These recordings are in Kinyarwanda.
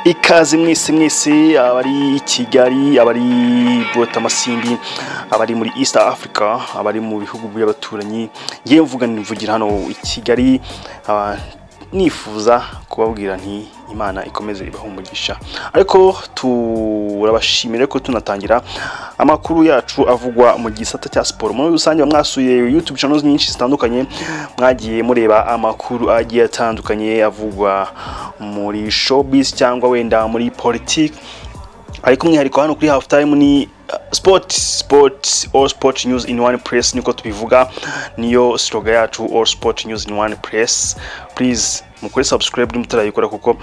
ikaze mwese mwese abari i kigali abari i amasimbi abari muri east africa abari mu bihugu by'abaturanyi yewe mvuga mvugira hano i kigali ah, nifuza kubabwira nti imana ikomeze umugisha ariko turabashimira ko tunatangira amakuru yacu avugwa mu gisata cya siporo muri rusange mwasuye yutube channels nyinshi zitandukanye mwagiye mureba amakuru agiye atandukanye avugwa muri showbiz cyangwa wenda muri politiki ariko umwihariko hano kuri hafu tayimu ni sport sport all sport news in one press niko tubivuga niyo slogan yacu all sport news in one press please mukore subscribe niba mutarayikora kuko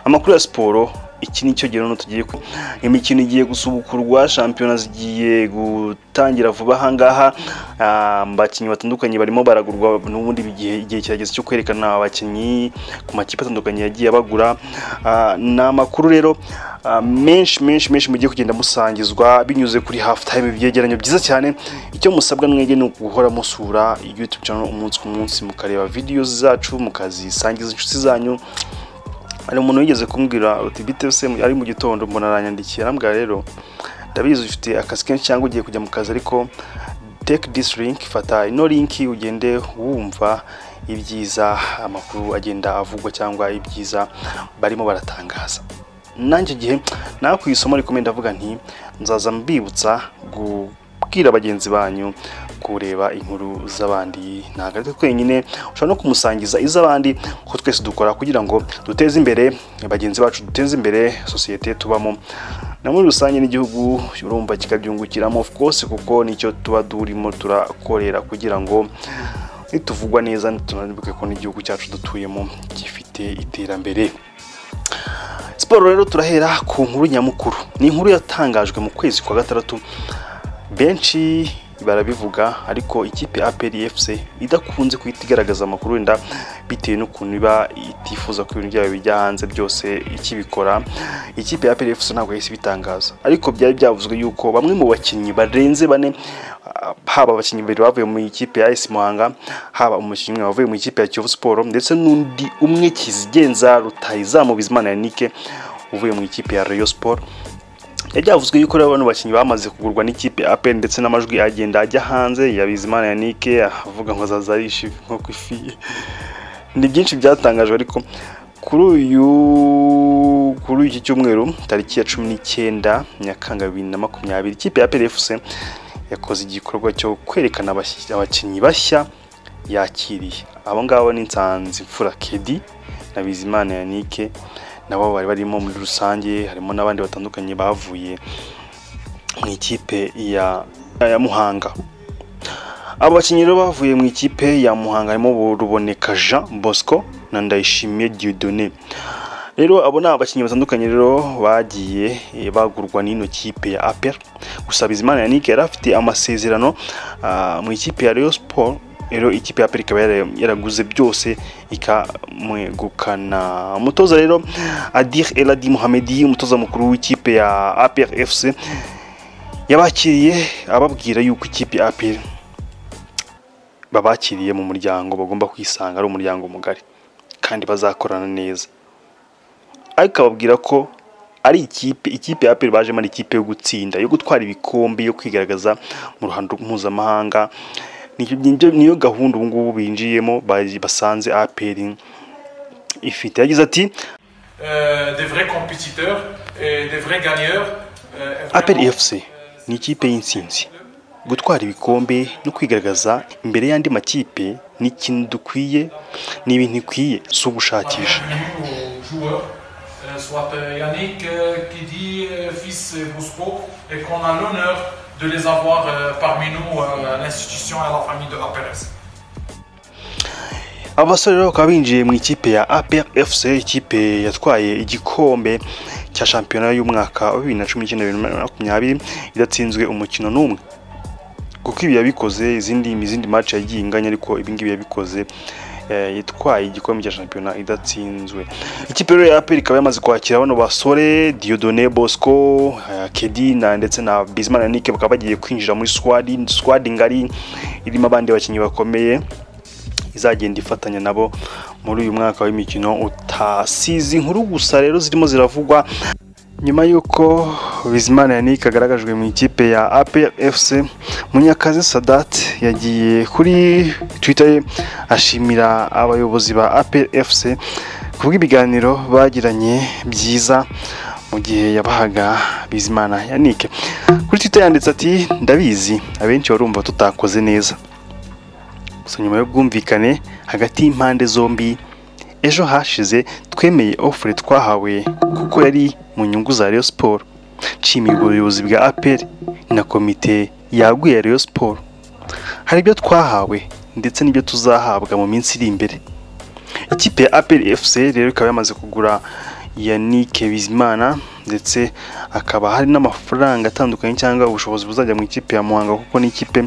amakuru ya siporo iki ni cyo gihano tugiye ku imikino igiye gusubukurwa shampiyona zigiye gutangira vuba aha ngaha abakinnyi batandukanye barimo baragurwa n'ubundi igihe igihe kirageze cyo kwerekana abakinnyi ku makipe atandukanye yagiye abagura Ah, ni amakuru rero ah, menshi menshi menshi mugiye kugenda musangizwa binyuze kuri hafu tayime byegeranyo byiza cyane icyo musabwa mwege ni uguhora musura yutube channel umunsi ku munsi mukareba videos zacu mukazisangiza inshuti zanyu hari umuntu wigeze kumbwira uti bite se mu- ari mu gitondo mbona aranyandikiye arambwira rero ndabizi ufite akazi kenshi cyangwa ugiye kujya mu kazi ariko take this link fata ino link ugende wumva ibyiza amakuru agenda avugwa cyangwa ibyiza barimo baratangaza nanjye igihe nakwisoma ariko menda ndavuga nti nzaza mbibutsa gubwira bagenzi banyu kureba inkuru z'abandi ntabwo ari twe twenyine ushobora no kumusangiza iz'abandi kuko twese dukora kugira ngo duteze imbere bagenzi bacu duteze imbere sosiyete tubamo na muri rusange n'igihugu urumva kikabyungukiramo of course kuko nicyo tuba turimo turakorera kugira ngo nituvugwa neza tunanibuke ko n'igihugu cyacu dutuyemo gifite iterambere siporo rero turahera ku nkuru nyamukuru ni inkuru yatangajwe mu kwezi kwa gatandatu benshi barabivuga ariko ikipe aperi efuse idakunze guhita igaragaza amakuru wenda bitewe n'ukuntu iba itifuza ko ibintu byayo bijya hanze byose ikibikora ikipe aperi efuse ntabwo yahise ibitangaza ariko byari byavuzwe yuko bamwe mu bakinnyi barenze bane ah, haba abakinnyi babiri bavuye mu ikipe ya esi muhanga haba umukinnyi umwe wavuye mu ikipe ya kiyovu siporo ndetse n'undi umwe kizigenza rutahizamu bizimana yanike uvuye mu ikipe ya reyo siporo byari byavuzwe yuko rero bano bakinnyi bamaze kugurwa n'ikipe ya APR ndetse n'amajwi agenda ajya hanze ya Bizimana Yannick avuga ngo azaza arishi nko ku ifi ni byinshi byatangajwe ariko kuri uyu kuri iki cyumweru tariki ya cumi n'icyenda nyakanga bibiri na makumyabiri ikipe ya APR FC yakoze igikorwa cyo kwerekana abashy- abakinnyi bashya yakiriye abo ngabo ni Nsanzi Mfura Kedi na Bizimana Yannick nabo bari barimo muri rusange harimo n'abandi batandukanye bavuye mu ikipe ya, ya Muhanga abo bakinnyi rero bavuye mu ikipe ya Muhanga harimo Ruboneka Jean Bosco na Ndayishimiye Dieudonné rero abo ni abakinnyi batandukanye rero bagiye eh, bagurwa n'ino kipe ya APR gusa Bizimana Yannick yari afite amasezerano ah, mu ikipe ya Rayon Sport rero ikipe ya APR ikaba yara- yaraguze byose ikamwegukana umutoza rero Adir Eladi Mohamedi umutoza mukuru w'ikipe ya APR FC yabakiriye ababwira yuko ikipe ya APR babakiriye mu muryango bagomba kwisanga ari umuryango mugari kandi bazakorana neza ariko ababwira ko ari ikipe ikipe ya APR bajemo ari ikipe yo gutsinda yo gutwara ibikombe yo kwigaragaza mu ruhando mpuzamahanga Ni- ni- niyo gahunda ubu ngubu binjiyemo baji- basanze APR ifite yagize ati euh, des vrais compétiteurs et des vrais gagneurs. euh, et APR vraiment, FC ni ikipe y'intsinzi gutwara ibikombe no kwigaragaza imbere y'andi makipe ni ikintu dukwiye ni ibintu ikwiye si ugushakisha bienvenue aux joueurs, euh, soit euh, Yannick, euh, Kedi, euh, fils euh, Bousco, et qu'on a l'honneur de les avoir euh, parmi nous, euh, à l'institution et à la famille de APRS. aba basore rero bakaba binjiye mu ikipe ya APR FC ikipe yatwaye igikombe cya shampiyona y'umwaka wa bibiri na cumi n'icyenda bibiri na makumyabiri idatsinzwe umukino n'umwe kuko ibi yabikoze izindi izindi match yagiye inganya ariko ibi ngibi yabikoze eh, yatwaye igikombe cya shampiyona idatsinzwe ikipe rero ya APR ikaba yamaze kwakira bano basore Dieudonné Bosco eh, Kedi na ndetse na Bizimana Yannick bakaba bagiye kwinjira muri squad squad ngari irimo abandi bakinnyi bakomeye izagenda ifatanya nabo muri uyu mwaka w'imikino utasize inkuru gusa rero zirimo ziravugwa nyuma y'uko bizimana yannick agaragajwe mu ikipe ya apfc munyakazi sadat yagiye kuri twitter ye ashimira abayobozi ba apfc ku bw'ibiganiro bagiranye byiza mu gihe yabahaga bizimana yannick kuri twitter yanditse ati ndabizi abenshi barumva tutakoze neza gusa nyuma y'ubwumvikane hagati y'impande zombi ejo hashize twemeye ofure twahawe kuko yari mu nyungu za Rayon siporo nshimiye ubuyobozi bwa APR na komite yaguye Rayon siporo hari ibyo twahawe ndetse n'ibyo tuzahabwa mu minsi iri imbere ikipe ya APR FC rero ikaba yamaze kugura Yannick Bizimana ndetse akaba hari n'amafaranga atandukanye cyangwa ubushobozi buzajya mu ikipe ya Muhanga kuko n'ikipe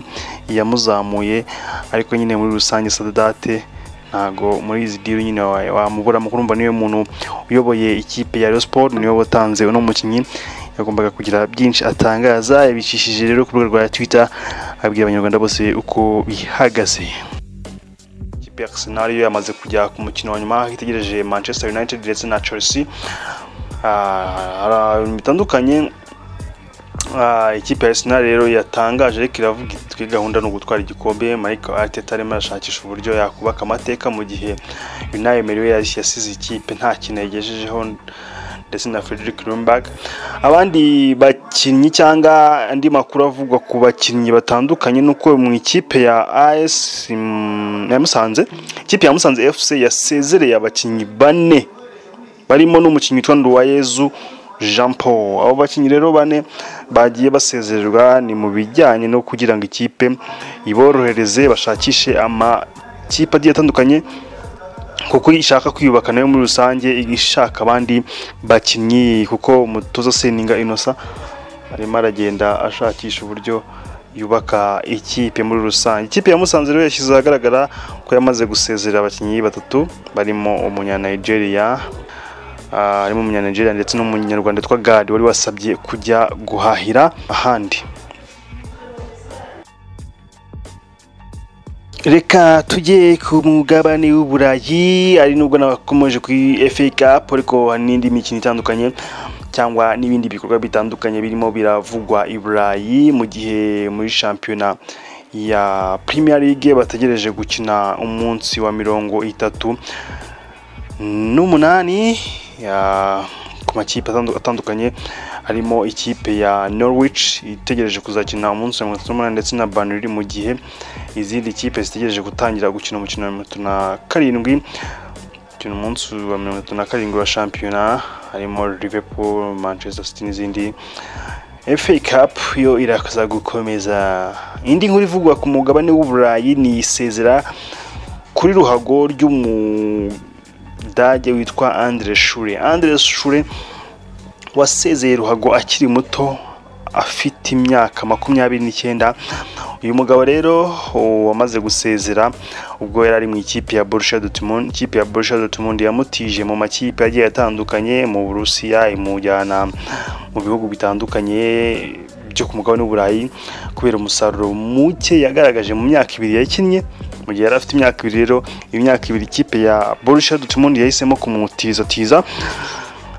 yamuzamuye ariko nyine muri rusange Sadate ntago muri izi diri nyine wamuburamo kurumva niwe muntu uyoboye ikipe ya Rayon Sport niwe watanze uno mukinnyi yagombaga kugira byinshi atangaza yabicishije rero ku rubuga rwa Twitter abwira abanyarwanda bose uko bihagaze ikipe ya Arsenal yo yamaze kujya ku mukino wa nyuma aho itegereje Manchester United ndetse na Chelsea hari bitandukanye ikipe ya Arsenal rero yatangaje ariko iravuga itwi gahunda ni ugutwara igikombe Mike Arteta arimo arashakisha uburyo yakubaka amateka mu gihe Unai Emery yasize ikipe nta kintu yagejejeho ndetse na Frederick Ljungberg abandi bakinnyi cyangwa andi makuru avugwa ku bakinnyi batandukanye nuko mu ikipe ya AS ya Musanze ikipe ya Musanze FC yasezereye abakinnyi bane barimo n'umukinnyi witwa Nduwayezu jean paul abo bakinnyi rero bane bagiye basezererwa ni mu bijyanye no kugira ngo ikipe iborohereze bashakishe amakipe agiye atandukanye kuko ishaka kwiyubaka nayo muri rusange ishaka abandi bakinnyi kuko umutoza seninga inosa arimo aragenda ashakisha uburyo yubaka ikipe muri rusange ikipe ya musanze rero yashyize ahagaragara ko yamaze gusezerera abakinnyi batatu barimo umunyanayigeriya harimo umunyanigeria ndetse n'umunyarwanda witwa gadi wari wasabye kujya guhahira ahandi reka tujye ku mugabane w'uburayi ari nubwo nabakomeje ku FA Cup ariko hari n'indi mikino itandukanye cyangwa n'ibindi bikorwa bitandukanye birimo biravugwa i burayi mu gihe muri shampiyona ya Premier League bategereje gukina umunsi wa mirongo itatu n'umunani ku makipe atandukanye harimo ikipe ya norwich itegereje kuzakina umunsi wa mirongo itatu n'umunani ndetse na banuri mu gihe izindi kipe zitegereje gutangira gukina umukino wa mirongo itatu na karindwi gukina umunsi wa mirongo itatu na karindwi wa shampiyona harimo liverpool manchester city n'izindi FA Cup yo iraza gukomeza indi nkuru ivugwa ku mugabane w'uburayi ni isezera kuri ruhago ry'umu Dage witwa Andre Shure Andre Shure wasezeye ruhago akiri muto afite imyaka makumyabiri n'icyenda uyu mugabo rero wamaze gusezera ubwo yari ari mu ikipe ya Borussia Dortmund ikipe ya Borussia Dortmund yamutije mu makipe agiye atandukanye mu Burusiya imujyana mu bihugu bitandukanye byo ku mugabane w'uburayi kubera umusaruro muke yagaragaje mu myaka ibiri yakinnye mu gihe yari afite imyaka ibiri rero iyo myaka ibiri ikipe ya Borussia Dortmund yahisemo kumutizatiza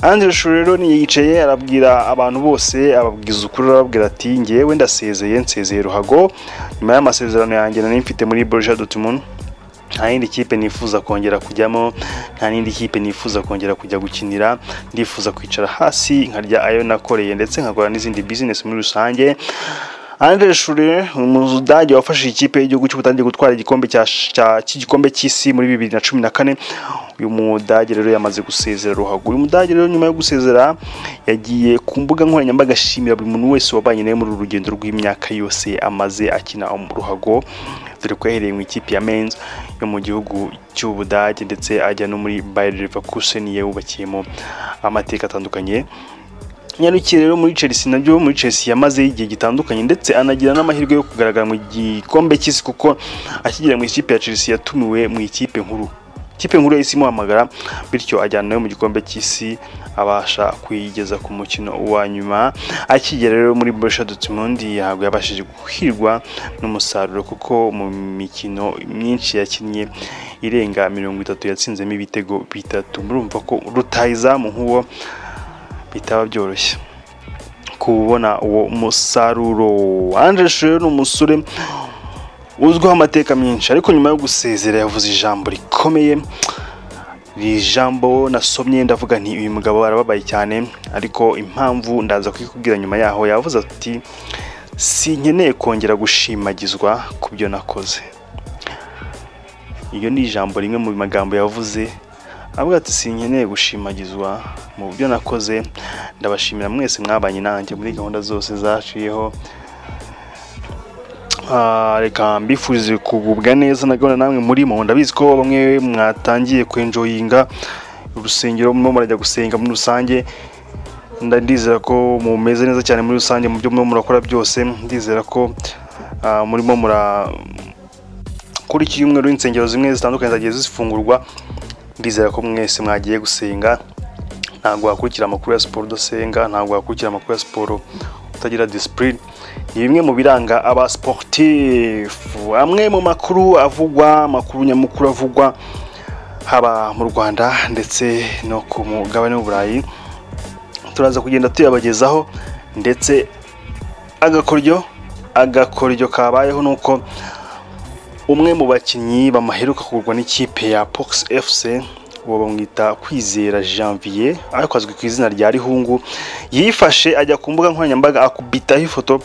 Andre Shure rero yicaye arabwira abantu bose ababwiza ukuri arababwira ati ngewe ndasezeye nsezeye ruhago nyuma y'amasezerano yanjye nari mfite muri Borussia Dortmund nta yindi kipe nifuza kongera kujyamo nta n'indi kipe nifuza kongera kujya gukinira ndifuza kwicara hasi nkarya ayo nakoreye ndetse nkakora n'izindi bizinesi muri rusange Andre Shure umudage wafashije ikipe y'igihugu cy'ubutandi gutwara igikombe cy'igikombe cy'isi muri bibiri na cumi na kane uyu mudage rero yamaze gusezera ruhago uyu mudage rero nyuma yo gusezera yagiye ku mbuga nkoranyambaga ashimira buri muntu wese wabanye nawe muri uru rugendo rw'imyaka yose amaze akina ruhago dore ko yahereye mu ikipe ya men's yo mu gihugu cy'ubudage ndetse ajya no muri bayer leverkusen yawubakiyemo amateka atandukanye nyarukiye rero muri chelsea nabyo muri chelsea yamazeho igihe gitandukanye ndetse anagira n'amahirwe yo kugaragara mu gikombe cy'isi kuko akigera mu ikipe ya chelsea yatumiwe mu ikipe nkuru ikipe nkuru y'isi imuhamagara bityo ajyana nawe mu gikombe cy'isi abasha kuyigeza ku mukino wa nyuma akigera rero muri Borussia Dortmund ntabwo yabashije guhirwa n'umusaruro kuko mu mikino myinshi yakinnye irenga mirongo itatu yatsinzemo ibitego bitatu murumva ko rutayizamu nk'uwo bitaba byoroshye kubona uwo musaruro Andre Sheru ni umusore uzwiho amateka menshi ariko nyuma yo gusezera yavuze ijambo rikomeye iri jambo nasomye ndavuga nti uyu mugabo arababaye cyane ariko impamvu ndaza kuyikubwira nyuma yaho yavuze ati sinkeneye kongera gushimagizwa ku byo nakoze iyo ni ijambo rimwe mu magambo yavuze avuga ati sinkeneye gushimagizwa mu byo nakoze ndabashimira mwese mwabanye nanjye muri gahunda zose zaciyeho reka mbifurize kugubwa neza na gahunda namwe murimo ndabizi ko bamwe mwatangiye kwenjoyinga urusengero murimo murajya gusenga muri rusange ndizera ko mumeze neza cyane muri rusange mu byo murimo murakora byose ndizera ko murimo mura kuri iki cyumweru insengero zimwe zitandukanye zagiye zifungurwa ndizera ko mwese mwagiye gusenga ntabwo wakurikira amakuru ya siporo udasenga ntabwo wakurikira amakuru ya siporo utagira disipurine ni bimwe mu biranga aba siporutifu amwe mu makuru avugwa amakuru nyamukuru avugwa haba mu rwanda ndetse no ku mugabane w'uburayi turaza kugenda tuyabagezaho ndetse agakoryo agakoryo kabayeho ni uko umwe mu bakinnyi bamaheruka kugurwa n'ikipe ya pox fc uwo bamwita kwizera janvier ariko azwi ku izina rya rihungu yifashe ajya ku mbuga nkoranyambaga akubitaho ifoto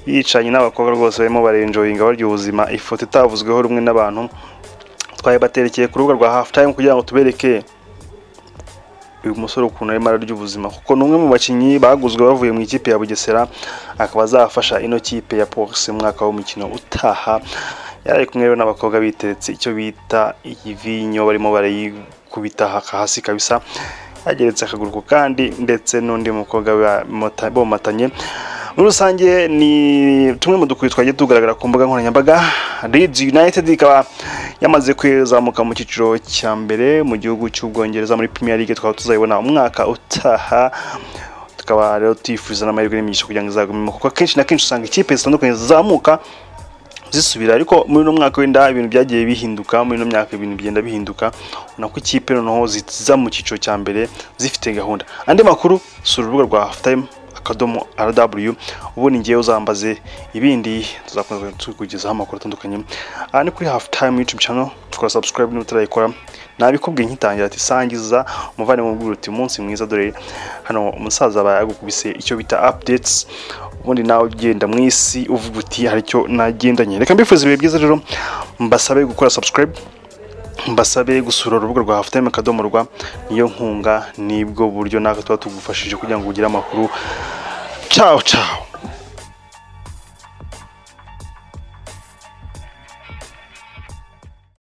yicaranye n'abakobwa rwose barimo barenjoyinga barya ubuzima ifoto itavuzweho rumwe n'abantu twayibaterekeye ku rubuga rwa hafu tayimu kugira ngo tubereke uyu musore ukuntu arimo ararya ubuzima kuko ni umwe mu bakinnyi baguzwe bavuye mu ikipe ya bugesera akaba azafasha ino kipe ya pogisi mwaka w'umukino utaha yari kumwe n'abakobwa biteretse icyo bita iyivinyo barimo barayikubita hasi kabisa yageretse akaguru ku kandi ndetse n'undi mukobwa bomatanye muri rusange ni tumwe mu dukuru twagiye tugaragara ku mbuga nkoranyambaga Leeds United ikaba yamaze kuzamuka mu cyiciro cya mbere mu gihugu cy'ubwongereza muri Premier League twaba tuzayibona umwaka utaha tukaba rero tuyifuza n'amahirwe n'imigisha kugira ngo izagumemo kuko akenshi na kenshi usanga ikipe zitandukanye zizamuka zisubira ariko muri uno mwaka wenda ibintu byagiye bihinduka muri uno myaka ibintu bigenda bihinduka ubona ko ikipe noneho ziza mu cyiciro cya mbere zifite gahunda andi makuru sura urubuga rwa hafutayime akadomo rw ubundi ngewe uzambaze ibindi tuzakomeza tukugezaho amakuru atandukanye aha ni kuri hafutayime yutubu cano tukora sabusikarayibu niba utarayikora nabikubwiye nkitangira ati sangiza umuvandimwe umubwira uti umunsi mwiza dore hano umusaza aba yagukubise icyo bita apudetes ubundi nawe ugenda mu isi uvuga uti hari icyo nagendanye reka mbifuza ibihe byiza rero mbasabe gukora subscribe mbasabe gusura urubuga rwa hafutayime akadomo rwa niyo nkunga nibwo buryo natwe tuba tugufashije kugira ngo ugire amakuru cawo cawo